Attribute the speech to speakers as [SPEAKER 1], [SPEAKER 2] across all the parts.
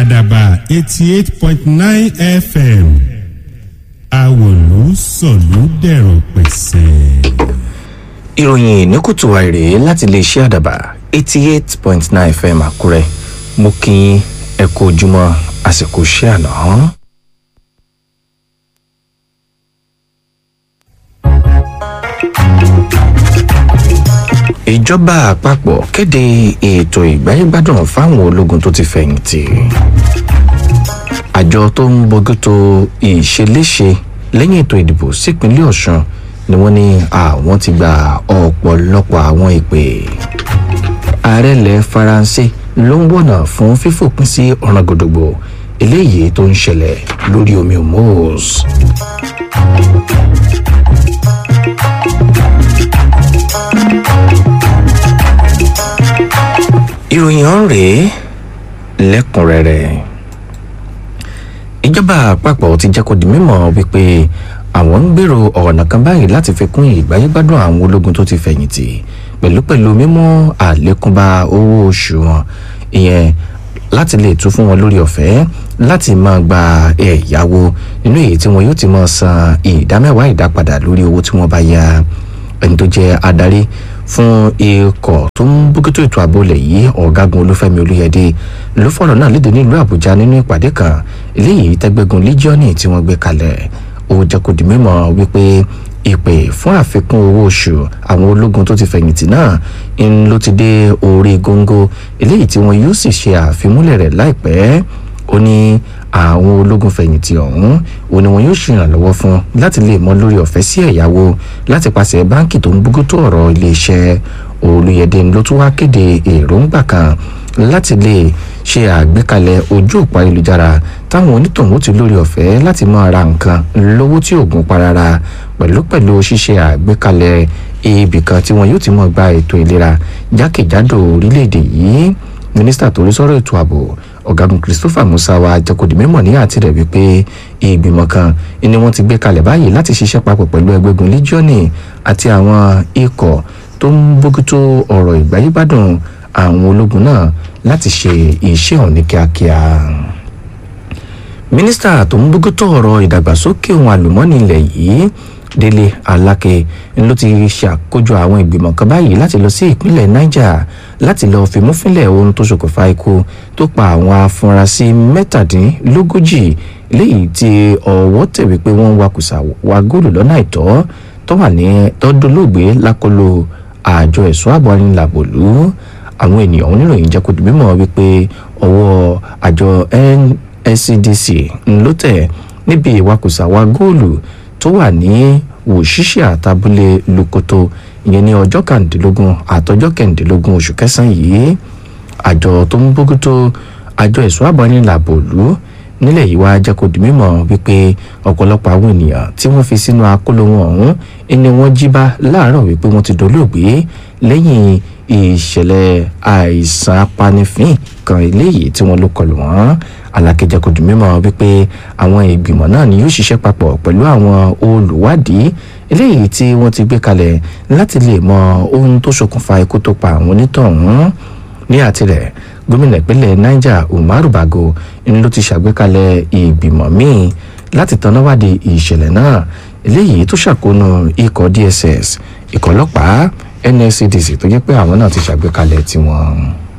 [SPEAKER 1] àdàbà eighty eight point nine fm àwòlú sọ̀lú dẹ̀rọ̀ pẹ̀sẹ̀.
[SPEAKER 2] ìròyìn ní kùtù àìrè láti iléeṣẹ́ àdàbà eighty eight point nine fm àkúrẹ́ mo kí yín ẹ kú ojúmọ́ àsìkò iṣẹ́ àná. ìjọba àpapọ̀ kéde ètò ìgbáyégbádùn fáwọn ológun tó ti fẹ̀yìntì àjọ tó ń bójútó ìṣeléṣe lẹ́yìn ètò ìdìbò sípínlẹ̀ ọ̀sùn ni wọ́n ní àwọn ti gba ọ̀pọ̀lọpọ̀ àwọn ìpè ààrẹ ilẹ̀ faransé ló ń wọ̀nà fún fífòpin sí ọ̀ràn gbòdògbò eléyìí tó ń ṣẹlẹ̀ lórí omi hormuz. ìròyìn ọ̀hún rèé lẹ́kùnrẹ́rẹ́ ìjọba àpapọ̀ ti jẹ́ kó di mímọ̀ wípé àwọn ń gbèrò ọ̀nà kan báyìí láti fi kún ìgbáyégbádùn àwọn ológun tó ti fẹ̀yìntì pẹ̀lúpẹ̀lú mímú àlékún bá owó oṣù wọn ìyẹn láti lè tún fún wọn lórí ọ̀fẹ́ láti máa gba ẹ̀yáwó nínú èyí tí wọn yóò ti máa san ìdámẹ́wàá ìdápadà lórí owó tí wọ́n bá yá ẹni tó jẹ́ adarí fún ikọ̀ tó ń bókító ètò ààbò ilẹ̀ yìí ọ̀gágun olúfẹ́mi olúyẹdẹ ló fọ̀rọ̀ náà léde nílùú àbújá nínú ìpàdé kan eléyìí tẹ́gbẹ́gun lígíọ́nì tí wọ́n gbé kalẹ̀ ó jẹ́ kó di mímọ́ wípé ìpè fún àfikún owó oṣù àwọn ológun tó ti fẹ̀yìntì náà ń ló ti dé orí góńgó eléyìí tí wọn yóò sì ṣe àfimúlẹ̀ rẹ̀ láìpẹ́ ó ní àwọn ológun fẹ̀yìntì ọ̀hún ó ní wọn yóò ṣèrànlọ́wọ́ fún láti lè mọ lórí ọ̀fẹ́ sí ẹ̀yáwó láti pàṣẹ báǹkì tó ń bójútó ọ̀rọ̀ iléeṣẹ́ olùyẹ̀dẹ ló tún wá kéde èròǹgbà kan láti lè ṣe àgbékalẹ̀ ojú òpó ayélujára táwọn onítọ̀hún ti lórí ọ̀fẹ́ láti máa ra nǹkan lówó tí oògùn parara pẹ̀lú pẹ̀lú ṣíṣe àgbékalẹ̀ ibì kan tí wọn yóò ti mọ̀ gba ètò ìlera jákèjádò orílẹ̀-èdè yìí mínísítà tó rí sọ́rọ̀ ètò ààbò ọ̀gágun christopher musawa jẹ́kọ̀dì mímọ̀ ní àtìrẹ̀ wípé ìgbìmọ̀ kan ni wọ́n ti gbé kalẹ̀ báyìí láti ṣiṣẹ́ papọ̀ pẹ̀lú ẹgbẹ́gun líjíọ́nì àti àwọn ikọ̀ tó ń bójútó ọ̀rọ̀ ìgbáyégbádùn àwọn ológun náà láti ṣe iṣẹ́ ọ̀hún ní kíákíá mínísítà tó ń bójútó ọ̀rọ̀ ìdàgbàsókè ohun àlùmọ́ọ́nì ilẹ̀ yìí délé aláké ló ti ṣàkójọ àwọn ìgbìmọ̀ kan báyìí láti lọ sí ìpínlẹ̀ niger láti lọ́ọ́ fìmúfínlẹ̀ ohun tó ṣokùnfà ikú tó pa àwọn afurasí mẹ́tàdínlógójì léyìí tí ọwọ́ tẹ̀ wípé wọ́n ń wakùsà wa góòlù lọ́nà àìtọ́ tó wà ní tọ́dúnlóògbé lákọlò àjọ ẹ̀ṣọ́ ààbò arìnrìnlàbòlú àwọn ènìyàn oníròyìn jẹ́ kó di mímọ́ wípé ọwọ́ àjọ nscdc ló tẹ̀ níbi ìwakùsà wa góòlù tó wà ní wòṣíṣẹ́ àtàbúlé lukoto ìyẹn ní ọjọ́ kàndínlógún àtọjọ́ kẹ̀ǹdínlógún oṣù kẹsàn-án yìí àjọ tó ń bójútó àjọ ẹ̀ṣọ́ àbọ̀nìlàbòlú nílẹ̀ yìí wá jẹ́ kó di mímọ̀ wípé ọ̀pọ̀lọpọ̀ àwọn ènìyàn tí wọ́n fi sínú akóló wọn ọ̀hún ẹni wọ́n jí bá láàárọ̀ wípé wọ́n ti dolóògbé lẹ́yìn ìṣẹ̀lẹ̀ àìsàn apanifín kan eléyìí tí wọ́n ló kọlù wọ́n alákẹ́jẹ́ kò dùn mímọ́ wípé àwọn ìgbìmọ̀ náà ni yóò ṣiṣẹ́ papọ̀ pẹ̀lú àwọn olùwádìí eléyìí tí wọ́n ti gbé kalẹ̀ láti lè mọ ohun tó ṣokùnfà ikú tó pa àwọn onítọ̀hún ní àtirẹ̀ gómìnà ìpínlẹ̀ niger umaru bago ni ló ti ṣàgbékalẹ̀ ìgbìmọ̀ míì láti tanáwádìí ìṣẹ̀lẹ̀ náà eléyìí tó ṣàkóónú ikọ̀ dss ikọ̀ ọlọ́pàá nscdc tó jẹ́ pé àwọn náà ti ṣàgbékalẹ̀ tiwọn.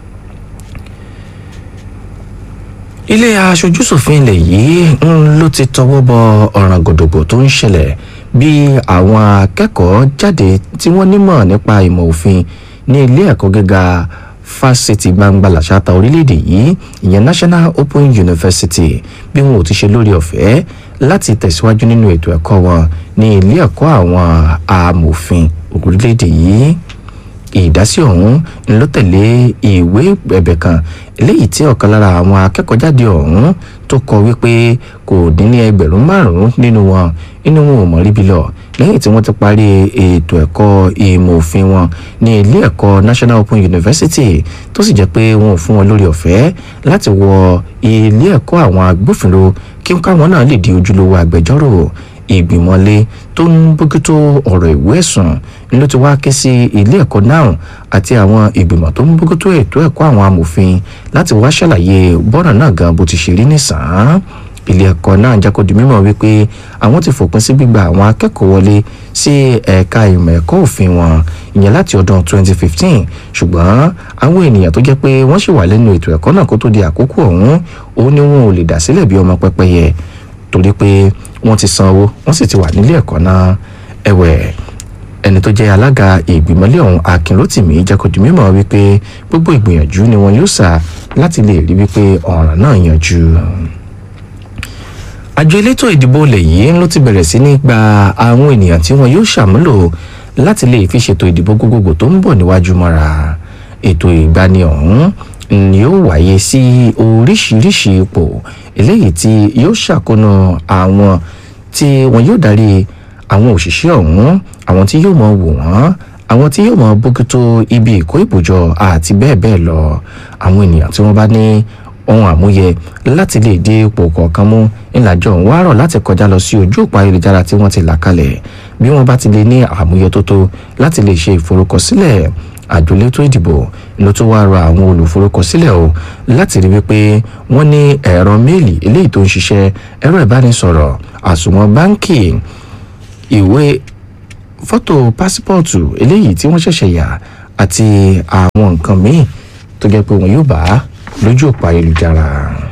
[SPEAKER 2] ilé aṣojúṣòfin ilẹ̀ yìí ń ló ti tọwọ́ bọ ọ̀ràn gòdògbò tó ń ṣẹlẹ̀ bí àwọn akẹ́kọ̀ọ́ jáde tí wọ́n nímọ̀ nípa ìmọ̀ òfin ní ilé ẹ̀kọ́ gíga fásitì gbangba làṣàtà orílẹ̀-èdè yìí ìyẹn national open university bí wọn ò ti ṣe lórí ọ̀fẹ́ láti tẹ̀síwájú nínú ètò ẹ̀kọ́ wọn ní ilé ẹ̀kọ́ àwọn amòfin orílẹ̀-èdè yìí ìdásí ọ̀hún ló tẹ̀lé ìwé ẹ̀bẹ̀ kan eléyìí tí ọ̀kan lára àwọn akẹ́kọ̀ọ́ jáde ọ̀hún tó kọ wípé kò dín ní ẹgbẹ̀rún márùn-ún nínú wọn inú wọn ò mọ̀ ríbi lọ lẹ́yìn tí wọ́n ti parí ètò ẹ̀kọ́ ìmọ̀ òfin wọn ní ilé ẹ̀kọ́ national open university tó sì jẹ́ pé wọn ò fún wọn lórí ọ̀fẹ́ láti wọ ilé ẹ̀kọ́ àwọn agbófinró kí káwọn náà lè di ojúlówó agbẹjọ́rò ìgbìmọ̀lé tó ń bójútó ọ̀rọ̀ ìwé ẹ̀sùn ló ti wá ké sí ilé ẹ̀kọ́ náà àti àwọn ìgbìmọ̀ tó ń bójútó ètò ẹ̀kọ́ àwọn amòfin láti wá ṣàlàyé bọ́ọ̀rọ̀ náà gan bó ti ṣe rí nìsàn-án ilé ẹ̀kọ́ náà jẹ́ kó di mímọ̀ wípé àwọn ti fòpin sí gbígba àwọn akẹ́kọ̀ọ́ wọlé sí ẹ̀ka ìmọ̀ ẹ̀kọ́ òfin wọn ìyẹn láti ọdún 2015 ṣùgbọ́n àwọn ènìyàn tó jẹ́ pé wọ́n sì wà lẹ́nu ètò ẹ̀kọ́ náà kó tó di àkókò ọ̀hún ó ní wọn ò lè dà sílẹ̀ bí ọmọ pẹ́pẹ́yẹ torí pé wọ́n ti san owó wọ́n sì ti wà nílé ẹ̀kọ́ náà ẹ̀wẹ̀ ẹni tó jẹ́ alága ìgbìmọ̀lé ọ̀hún akínrótìmí jẹ́ kó di mímọ̀ wípé gbogbo ìgbìyànjú ni wọn yóò sà láti lè rí wípé ọ̀ràn náà yanjú àjọ elétò ìdìbò ilẹ̀ yìí ló ti bẹ̀rẹ̀ sí ní gba àwọn ènìyàn tí wọn yóò ṣàmúlò láti lè fi ṣètò ìdìbò gbogbogbò tó ń bọ̀ níwájú mọ́ra ètò ìgbani ọ̀hún ni yóò wáyé sí oríṣiríṣi ipò eléyìí tí yóò ṣàkóná àwọn tí wọn yóò darí àwọn òṣìṣẹ́ ọ̀hún àwọn tí yóò mọ wò wọ́n àwọn tí yóò mọ bójútó ibi ìkó ìbòjọ àti bẹ́ẹ̀ bẹ́ẹ̀ lọ àwọn ènìyàn tí wọ́n bá ní ohun àmúyẹ láti lè dé ipò kọ̀ọ̀kan mú ìlàjọ ń wá rọ̀ láti kọjá lọ sí ojú òpó ayélujára tí wọ́n ti là kalẹ̀ bí wọ́n bá ti lè ní àmúyẹ tó tó láti lè ṣe ìforúkọsílẹ̀ àjọ elétò ìdìbò ló tún wáá rọ àwọn olùforúkọsílẹ̀ o láti rí wípé wọ́n ní ẹ̀rọ méèlì eléyìí tó ń ṣiṣẹ́ ẹ̀rọ ìbánisọ̀rọ̀ àsùnwọ̀n báńkì ìwé fọ́tò pásípọ̀tù eléyìí tí wọ́n ṣẹ̀ṣẹ̀ yà àti àwọn nǹkan míì tó jẹ́ pé wọn yóò bá lójú òpó ayélujára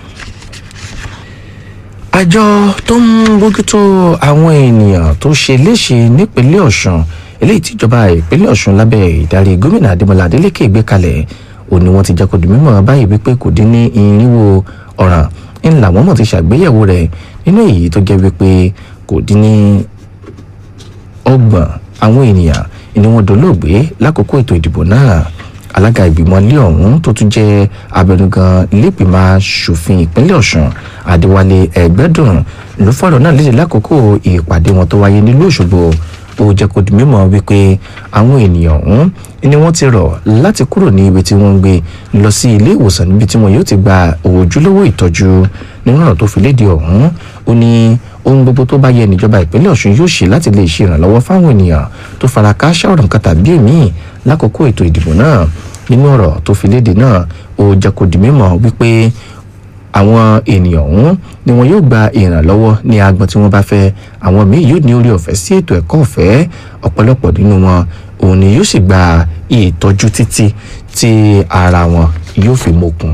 [SPEAKER 2] àjọ tó ń bójútó àwọn ènìyàn tó ṣe léṣe nípínlẹ̀ ọ̀sùn eléyìí tíjọba ìpínlẹ̀ ọ̀sùn lábẹ́ ìdarí gómìnà adémọlá adélèké gbé kalẹ̀ òní wọ́n ti jẹ́ kó di mímọ̀ báyìí wípé kò dín ní irinwó ọ̀ràn ńlá wọn mọ̀ ti ṣàgbéyẹ̀wò rẹ̀ nínú èyí tó jẹ́ wípé kò dín ní ọgbọ̀n àwọn ènìyàn ni wọ́n dolóògbé lákòókò ètò ìdìbò náà alága ìgbìmọ̀ ilé ọ̀hún tó tún jẹ́ abẹnugan ilégbìmọ̀ asòfin ìpínlẹ̀ ọ̀sùn adéwálé ẹgbẹ́dùn ló fọ̀rọ̀ náà léde lákòókò ìpàdé wọn tó wáyé nílùú òṣogbo ó jẹ́ kó di mímọ̀ wípé àwọn ènìyàn ọ̀hún ni wọ́n ti rọ̀ láti kúrò ní ibi tí wọ́n ń gbé lọ sí ilé ìwòsàn níbi tí wọn yóò ti gba òjúlówó ìtọ́jú nínú ọ̀rọ̀ tó fi léde ọ̀hún ó ní ohun gbogbo tó bá yẹ níjọba ìpínlẹ̀ ọ̀sùn yóò ṣe láti lè ṣe ìrànlọ́wọ́ fáwọn ènìyàn tó fara kááṣá ọ̀ràn kan tàbí èmi lákòókò ètò ìdìbò náà nínú ọ̀rọ̀ tó fi léde náà ó jẹ́ kó di mímọ̀ wípé àwọn ènìyàn ọ̀hún ni wọn yóò gba ìrànlọ́wọ́ ní agbọn tí wọ́n bá fẹ́ àwọn míì yóò ní orí ọ̀fẹ́ sí ètò ẹ̀kọ́ ọ̀fẹ́ ọ̀pọ̀lọpọ̀ nínú wọn òun ni yóò sì gba ìtọ́jú títí tí ara wọn yóò fi mókun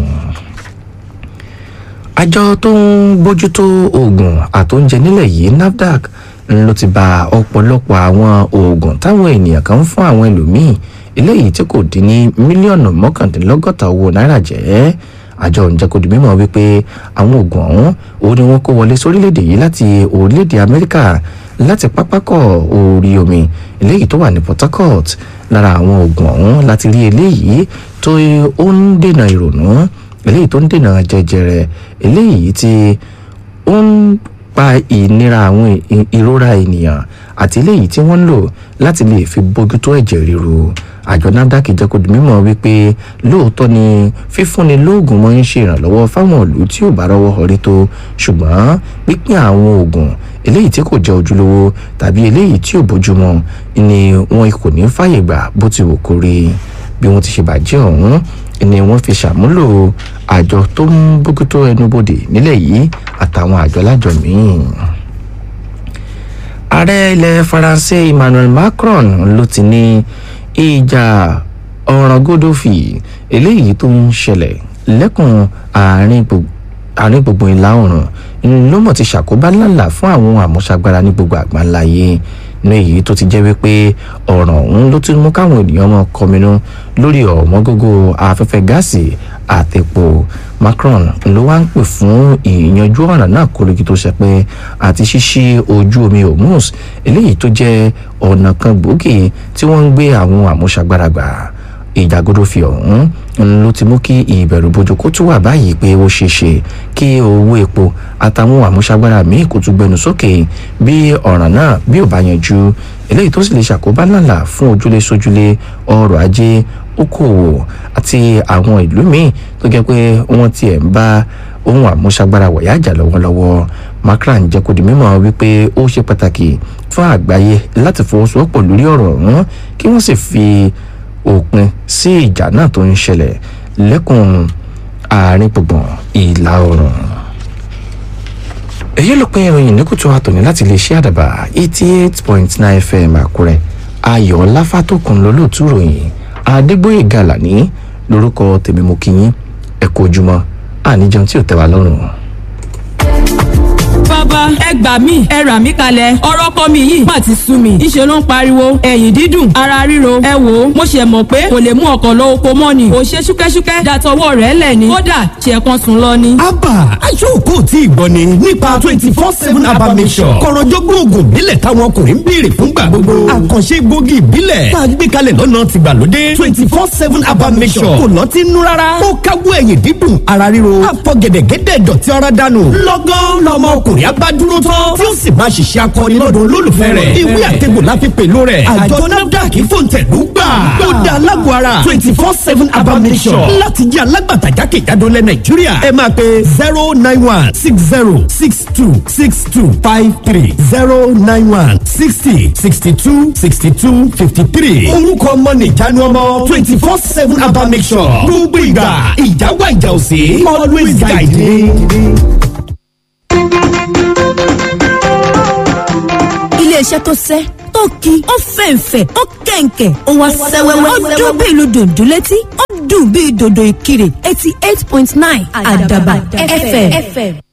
[SPEAKER 2] àjọ tó ń bójútó oògùn àtóúnjẹ nílẹ̀ yìí nafdac ló ti ba ọ̀pọ̀lọpọ̀ àwọn oògùn táwọn ènìyàn kan ń fún àwọn ẹlòmíì eléyìí tí kò dín ní mílíọ̀nù mọ́kàndínlọ́gọ́ta owó náírà jẹ́ àjọ òǹjẹ́kọ̀dì mímọ́ wípé àwọn oògùn ọ̀hún òun ni wọ́n kó wọlé sórílẹ̀‐èdè yìí láti orílẹ̀‐èdè amẹ́ríkà láti pápákọ̀ orí omi eléyìí tó wà ní port harcourt lára àwọn oògùn ọ̀hún láti rí eléyìí tó ó ń dènà ìrònú eléyìí tó ń dènà jẹjẹrẹ eléyìí tí ó ń pa ìnira àwọn ìrora ènìyàn àti eléyìí tí wọ́n ń lò láti lè fi bójútó ẹ̀jẹ̀ ríru àjọ nafdac jẹ́ kó di mímọ̀ wípé lóòótọ́ ni fífúnni lóògùn mọ́ ń ṣe ìrànlọ́wọ́ fáwọn ìlú tí ò bá rọ́wọ́ họrí tó ṣùgbọ́n pípín àwọn oògùn eléyìí tí kò jẹ́ ojúlówó tàbí eléyìí tí ò bójúmọ́ ni wọn kò ní fàyè gbà bó ti wù kó rí bí wọ́n ti ṣe bàjẹ́ ọ̀hún ni wọ́n fi ṣàmúlò àjọ tó ń bójútó ẹnubodè nílẹ̀ yìí àtàwọn àjọ lájọ míì ààrẹ ilẹ̀ faransé emmanuel macron ló ti ní ìjà ọ̀ràn gòdòfì eléyìí tó ń ṣẹlẹ̀ lẹ́kùn àárín gbogbo ìlà oòrùn ló mọ̀ ti ṣàkóbá ńláńlá fún àwọn àmúṣagbára ní gbogbo àgbáńláyé ní èyí tó ti jẹ́ wípé ọ̀ràn ọ̀hún ló tún mú káwọn ènìyàn mọ́ kọminú lórí ọ̀mọ́gógó afẹ́fẹ́ gáàsì àtẹ̀pọ̀ macron ló wá ń pè fún ìyanjú ọ̀ràn náà kórìkì tó ṣe pé àti ṣíṣí ojú omi hormuz eléyìí tó jẹ́ ọ̀nà kan gbòógì tí wọ́n ń gbé àwọn àmúṣagbára gbà ìjàgodò fi ọ̀hún ló ti mú kí ìbẹ̀rù bojo kó tún wà báyìí pé ó ṣeé ṣe kí owó epo àtàwọn àmúṣagbára míì kò tún gbẹnu sókè bí ọ̀ràn náà bí ò bá yanjú eléyìí tó sì lè ṣàkóbá ńláńlá fún ojúlé sójúlé ọrọ̀ ajé okòwò àti àwọn ìlú míì tó jẹ́ pé wọ́n tiẹ̀ ń bá ohun àmúṣagbára wọ̀yáàjà lọ́wọ́lọ́wọ́ macron jẹ́ kó di mímọ̀ wípé ó ṣe pàtàkì fún àgbáyé láti fọwọ́sowọ́pọ̀ lórí ọ̀rọ̀ ọ̀hún kí wọ́n sì fi òpin sí ìjà náà tó ń ṣẹlẹ̀ lẹ́kùn àárín gbùngbùn ìlà oòrùn èyí ló pín ìròyìn ní kùtù àtòní láti lè ṣe àdàbà eighty eight point nine fm àkúrẹ́ ayọ̀ láfàtòkùn lólóòtú ròyìn adégbòye gàlàní lórúkọ tèmi mo kí yín ẹ kú ojúmọ́ àníjẹun tí ò tẹ́ wa lọ́rùn.
[SPEAKER 3] bàbá ẹ gbà mí ẹ rà mí kalẹ̀ ọ̀rọ̀ kọ́ mi yìí má ti sú mi ìṣe ló ń pariwo ẹ̀yìn dídùn ara ríro ẹ wò ó mo ṣe mọ̀ pé kò lè mú ọkọ̀ lọ oko mọ́ ni kò ṣe ṣúkẹ́ṣúkẹ́ dàtọwọ́ rẹ̀ lẹ̀ ni kódà ṣe kan sùn lọ ni.
[SPEAKER 4] abba aṣọ́kò tí ì gbọ́ ni nípa twenty four seven abba mission kọ̀rọ̀jọ́gbọ́n oògùn ìbílẹ̀ táwọn ọkùnrin ń béèrè fúngbà gbogbo àkànṣe gbòógì ìbílẹ̀ tá a gbé kalẹ̀ lọ́nà tìgbàlódé twenty four seven abba mission kò lọ́ọ́ ti nú rárá ó káwọ́ ẹ̀yìn dídùn ara ríro àfọ gẹ̀dẹ̀gẹ̀dẹ̀ dọ̀tí ara dànù lọ́gán lọ́mọ ọkùnrin abádúró tán tí ó sì máa ṣiṣẹ́ akọni lọ́dọ̀ olólùfẹ́ rẹ̀ ìwé àtẹ̀gbò la fi pèlú rẹ̀ àjọ nafdac fòǹtẹ̀lú gbà ó da alágbó ara twenty four seven abba mission láti jẹ́ alágbàtà jákèjádò lẹ́ nàìjíríà ẹ máa pe zero nine one six zero six two six two five three zero nine one sixty sixty two sixty two fifty three orúkọ ọmọ nìjánu ọmọ twenty four seven abba mission gbogbo ìgbà ìjáwá ìjà òsè always guide me.
[SPEAKER 5] iléeṣẹ́ tó sẹ́ tó ki ó fẹ̀ǹfẹ̀ ó kẹ̀ǹkẹ̀ ó wá sẹ́wẹ́wẹ́ ó dún bí ìlú dòdò létí ó dùn bí dòdò ìkirè eighty eight point nine àdàbà fm.